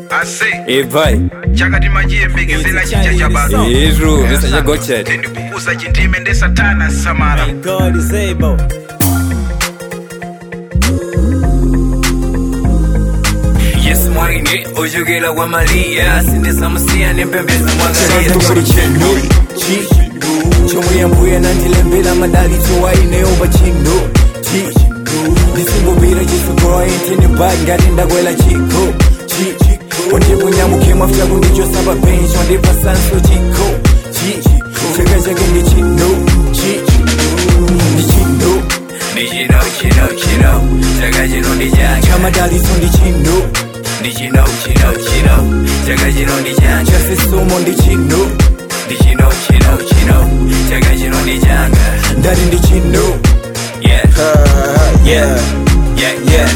ase ebai chakati machiyembekezera chicha cha basa iru mr gochet ndikukuza chindime ndi satana samala God is able. yesu mwaine ojogera wa maria sindisamusiya nempembeza mwagalia Tukuri chino chi chomuyambuya nandilembera madalitso waineoba chino chi ndisingobira chisokora intini bag ngati ndakwela chiko chi wandikunyamuke mwafuta kundichosapa penshi wandipa sanso chiko chi chaka chake ndi chino chi ndi chino ndichino chino chino chaka chino ndi changa chamadalitso ndi chino ndichino chino chino chaka chino ndi changa chachisomo ndi chino ndichino chino chino chaka chino ndi changa ndati ndi chino yeah yeah yeah yeah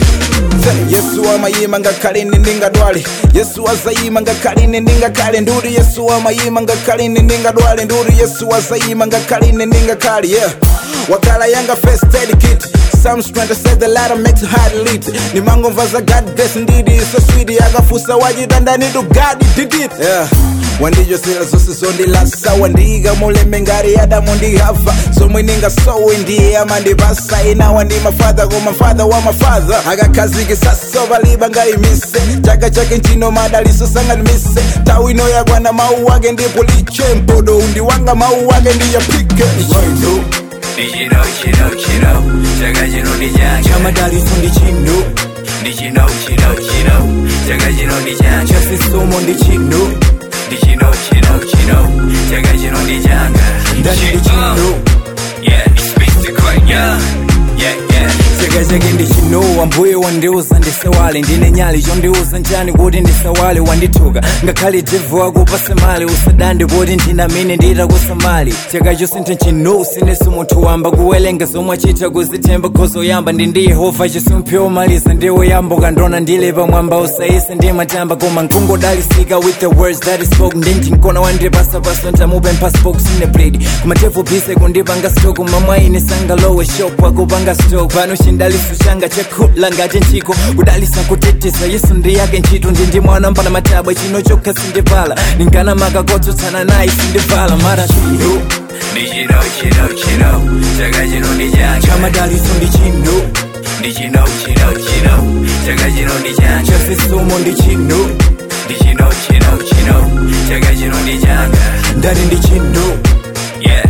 yesu amayima ngakhale ine ndingadwale yesu azayima ngakhale ine ndingakhale nduri yesu amayima ngakhale ine ndingadwale nduri yesu azayima ngakhale ine ndingakhale yeah wakala yanga first aid kit Psalms 27 the ladder makes it hard to lead nimangomva za god bless ndidi so sweet akafusa wachita ndani to god did it yeah wandichosera zonse zondilasa wandiika mulembe ngati adamu ndihava zomwe ndingasowe ndiye amandipasa inawa ndi mafadha koma mfadha wa mafadha akakhazikisa sovaliba ngati mise chaka chake nchino madaliso sanganimise tawu ino yakwana mawu ake ndipo liche mpodo undi wanga mawu ake ndiyapike chino ndichino chino chino chaka chino ndi changa chamadalitso ndi chino ndichino chino chino chaka chino ndi changa chachisomo ndi chino ndichino chino chino chaka chino ndi changa ndati ndi chino yeah it's Mr. Quick, yeah yeah yeah chaka chake ndi chino wambuye wandiuza ndisewale ndine nyali chondiuza njani kuti ndisewale wandithuka ngakhale devu wakupase mali usadande kuti ndinamine nditakusamali chaka chosintha chino sineso munthu wamba kuwelenga zomwe achita kuzithemba khozo yamba ndi ndi yehova chisumphi omaliza ndiwo yamba ukandona ndile pamwamba usayise ndimatamba koma nkungodalisika with the words that is spoken ndinjinkona wandipasapasa ntamupempha spoke sine blade kumatevu bise kundipanga stoku mamwaine sangalowe shop akupanga stock pano chindaliso changa chakhula ngati nchiko kudalisa kuteteza yesu ndi yake ntchito ndi ndi mwana mpana matabwa chino chokha sindivala ndingana makakotsotsana naye sindivala mara chino ndichino chino chino chaka chino ndi changa chamadalitso ndi chino ndichino chino chino chaka chino ndi changa chachisomo ndi chino ndichino chino chino chaka chino ndi changa ndati ndi chino yeah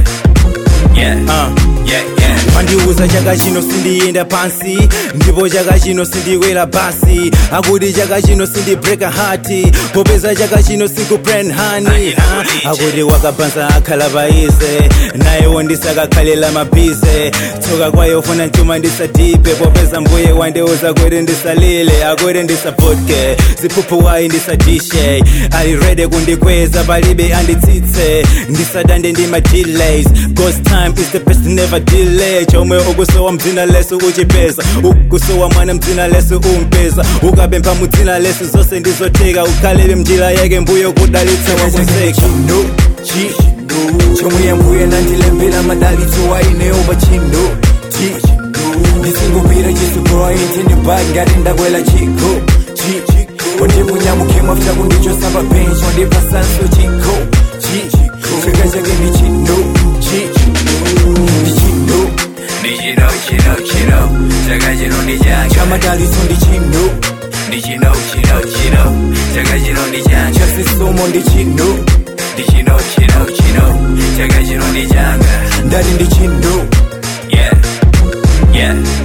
yeah yeah yeah wandiuza chaka chino sindiyenda pansi ndipo chaka chino sindikwera basi akuti chaka chino sindibreka hati popeza chaka chino sikuplan hani Ah, akuti wakabanza akhala paise naye wondisakakhalela mabize tsoka kwayo funa mchuma ndisadipe popeza mbuye wandiuza kuti ndisalile akuti ndisapotke ziphuphu wayi ndisadishe alirede kundikweza palibe anditsitse ndisadande ndi ma-delays God's time is the best never delay chomwe ukusowa mdzina lesu uchipeza ukusowa mwana mdzina lesu umpeza ukapempha mudzina lesu zonse ndizotheka ukhalebe mnjira yake mbuyo kudalitsa wakuseka chino chi chomuyambuya nandilembera madalitso waineoba chino chi ndisingobira chisokora intini bag ngati ndakwela chiko chi wandikunyamuke mwafuta kundichosapa penshi wandipa sanso chiko chi chaka chake ndi chino chi ndi chino ndichino chino chino chaka chino ndi changa chamadalitso ndi chino ndichino chino chino chaka chino ndi changa chachisomo ndi chino ndichino chino chino chaka chino ndi changa ndati ndi chino yeah yeah